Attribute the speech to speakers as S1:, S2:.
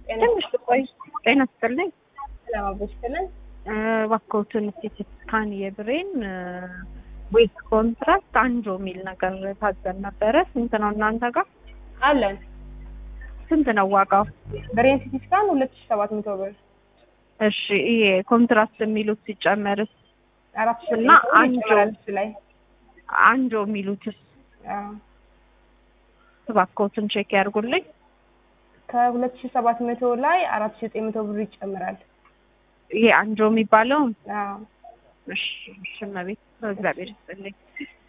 S1: ትንሽ ቆይ። ጤና ይስጥልኝ።
S2: ለማበሽተለን
S1: እባክዎትን እስኪ ስካን የብሬን ዌት ኮንትራክት አንጆ የሚል ነገር ታዘን ነበረ። ስንት ነው እናንተ ጋር?
S2: አለን
S1: ስንት ነው ዋጋው?
S2: ብሬን ሲቲ ስካን ሁለት ሺ ሰባት መቶ ብር
S1: እሺ ይሄ ኮንትራክት የሚሉት ሲጨመርስ?
S2: አራት ሺ
S1: እና
S2: ዘጠኝ መቶ ብር
S1: አንጆ
S2: ይጨምራል እሱ ላይ
S1: አንጆ የሚሉትስ
S2: አዎ።
S1: እባክዎትን ቼክ ያድርጉልኝ።
S2: ከሁለት ሺ ሰባት መቶ ላይ አራት ሺ ዘጠኝ መቶ ብር ይጨምራል።
S1: ይሄ አንጆ የሚባለውን
S2: አዎ
S1: እሺ እሺ እመቤት በእግዚአብሔር ይስጥልኝ።